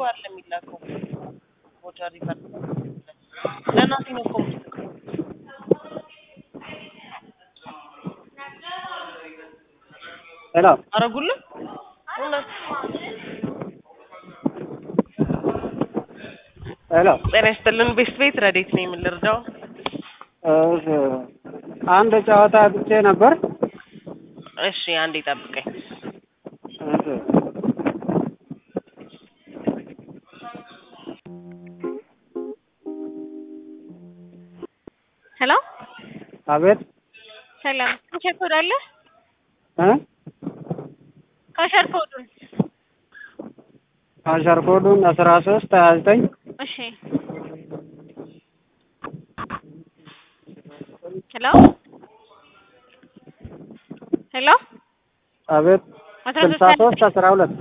አለ የሚላከው ቮቸር ሪፈር ለእናቴ ነው እኮ የምትልከው። ሄሎ አረጉልህ እውነት ሄሎ ጤና ይስጥልን ቤስት ቤት ረዴት ነው የምንረዳው እሺ፣ አንድ ጨዋታ አጥቼ ነበር። እሺ አንዴ ጠብቀኝ እሺ ሄሎ አቤት ሰላም ካሸር ኮድ አለ እ ካሸር ኮዱን አሸር ኮዱን አስራ ሶስት ሀያ ዘጠኝ እሺ ሄሎ ሄሎ አቤት አስራ ስልሳ ሶስት ሶስት አስራ ሁለት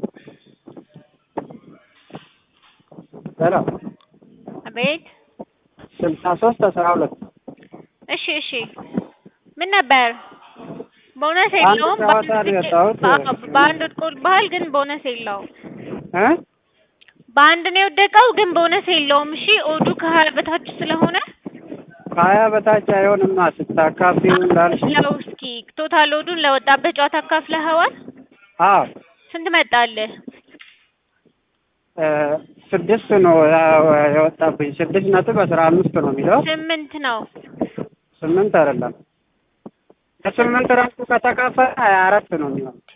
ሄሎ አቤት ስልሳ ሶስት አስራ ሁለት እሺ እሺ ምን ነበር ቦነስ አንድ የለውም ጨዋታ ነው የወጣሁት። በአንድ በአንድ ወድቆ ባህል ግን ቦነስ የለውም እ በአንድ ነው የወደቀው ግን ቦነስ የለውም እሺ ኦዱ ከሀያ በታች ስለሆነ ከሀያ በታች አይሆንማ ስታካፊው እንዳልሽ ለው እስኪ ቶታል ኦዱን ለወጣበት ጨዋታ አካፍለኸዋል አዎ ስንት መጣልህ እ ስድስት ነው ያው የወጣብኝ ስድስት ነጥብ አስራ አምስት ነው የሚለው ስምንት ነው ስምንት አይደለም ከስምንት ራሱ ከተካፈለ ሀያ አራት ነው የሚሆነው ኦኬ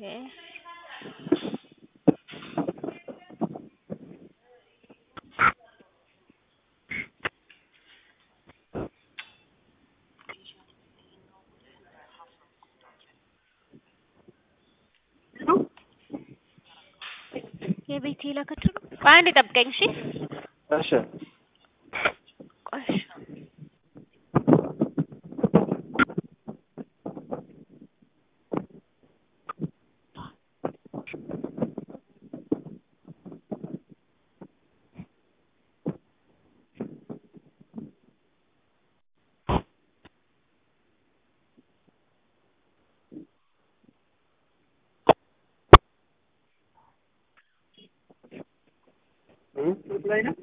የቤት የላከችው ነው ቆይ አንዴ ጠብቀኝ እሺ እሺ ቆይ እሺ እ ላይ ነው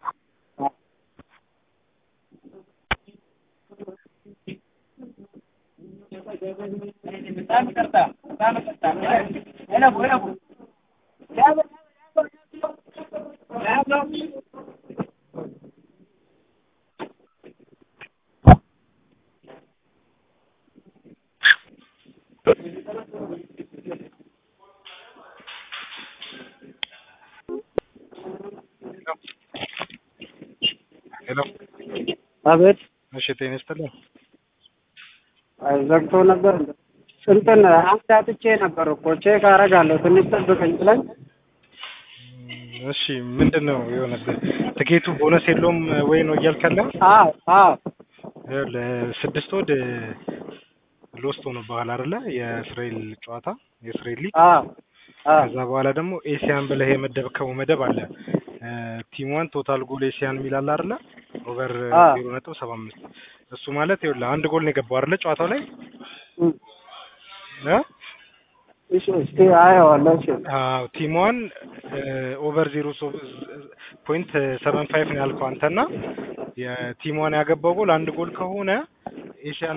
ሄሎ አቤት እሺ ጤና ይስጥልኝ አይ ዘግቶ ነበር እንትን አንድ አጥቼ ነበር እኮ ቼክ አደርጋለሁ ትንሽ ጠብቀኝ ብለኝ እም፣ እሺ ምንድን ነው የሆነብህ ትኬቱ ቦነስ የለውም ወይ ነው እያልክ ያለው አዎ አዎ ይኸውልህ ስድስት ወድ ሎስት ሆኖብሃል አይደለ የእስራኤል ጨዋታ የእስራኤል ሊግ አዎ አዎ ከዛ በኋላ ደግሞ ኤሲያን ብለህ የመደብከው መደብ አለ ቲም ዋን ቶታል ጎል ኤሲያን የሚል አለ አይደለ ኦቨር አዎ። ዜሮ ነጥብ ሰባ አምስት እሱ ማለት ይኸውልህ አንድ ጎል ነው የገባው አይደለ ጨዋታው ላይ እም፣ እ እሺ እስኪ አየዋለሁ እሺ አዎ ቲም ዋን ኦቨር ዜሮ ፖይንት ሰቨን ፋይቭ ነው ያልከው አንተና የቲም ዋን ያገባው ጎል አንድ ጎል ከሆነ ኤሽያ